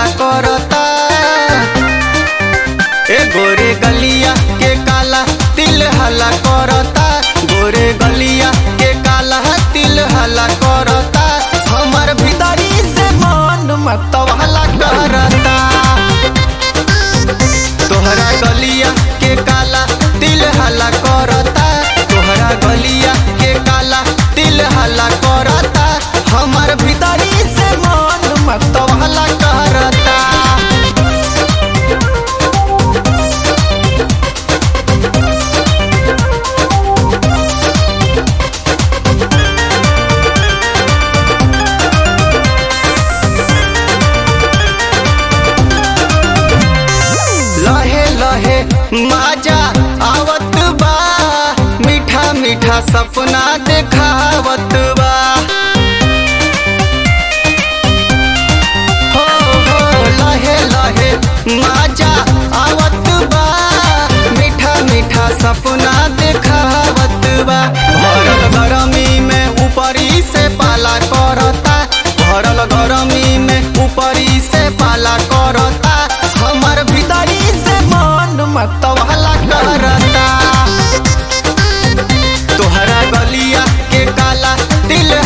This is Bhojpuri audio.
हला करता ए गोरे गलिया के काला तिल हला करता गोरे गलिया के काला तिल हला करता हमर भीतरी से मन मत हला करता तोहरा गलिया के काला तिल हला करता तोहरा गलिया के काला तिल हला करता हमर भीतरी से मन मत हला करता लहे लहे माजा आवत बा मीठा मीठा सपना देखावत बा हो हो लहे लहे माजा आवत बा मीठा मीठा सपना देखावत बा भरल गरमी में ऊपरी से पाला करता भरल गरमी में ऊपरी से पाला करता हमर भीतरी से मन मत वाला करता तोहरा गलिया के काला दिल